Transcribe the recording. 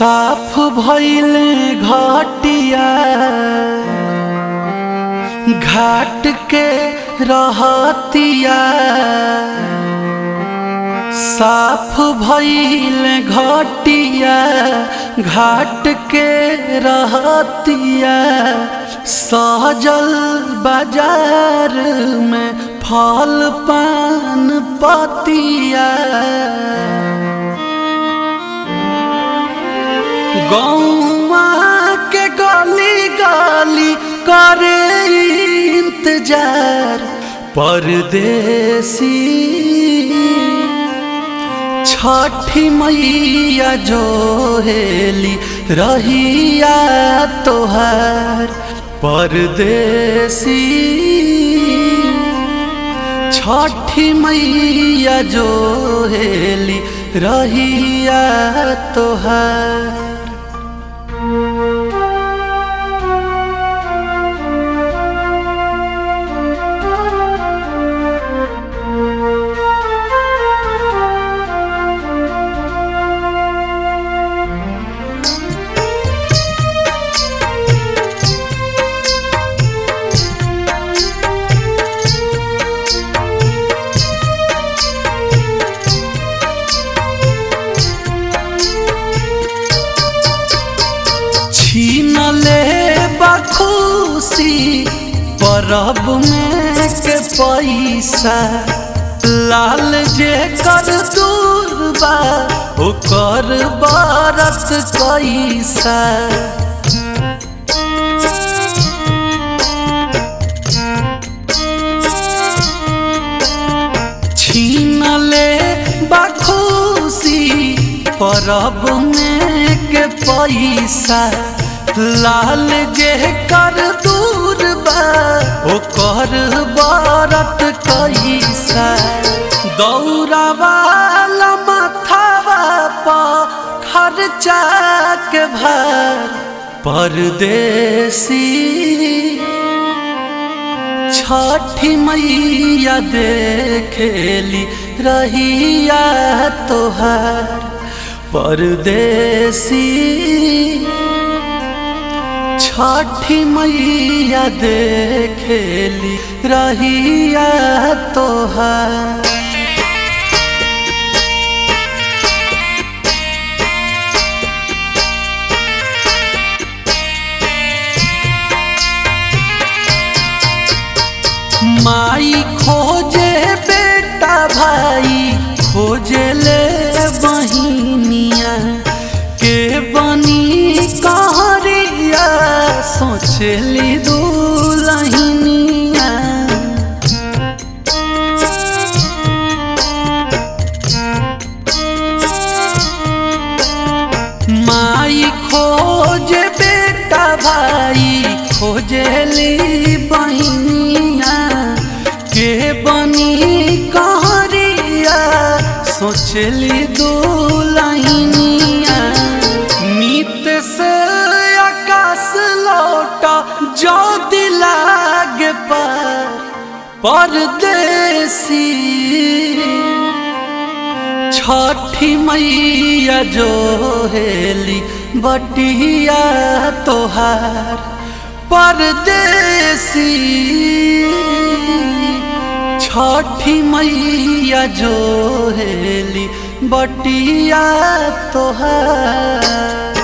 साफ भइले घटिया घाट के रहतिया साफ भइले घटिया घाट के रहतिया सहजल बाजार में फल पान पतिया गौवा के गली गली करे इंतजार परदेसी छठी मैया जो हेली रहिया तोहार परदेसी छठी मैया जो हेली रहिया तोहार छीन ले बखुशी परब में के पैसा लाल जे कर दूर बा ओकर बरत कैसा छीन ले बखुशी परब में के पैसा लाल जे कर दूर बा ओकर बरत कैसा दौरा वाला माथावा पर खर्चा के भर परदेसी छठी मैया देखेली रहिया तोहार परदेसी छठी मैया देखेली रहिया तोहार माई खोजे बेटा भाई खोजे ले बहिनिया के बनी कहरिया सोचली दुलहिनिया माई खोजे बेटा भाई खोजली बहिनिया के बनी कहरिया सोचली दुलहिनिया नीत से आकाश लौटा जो दिलाग पर परदेसी छठी मैया जो हेली बटिया तोहार परदेसी छठी मैया जो हेली बटिया तोहार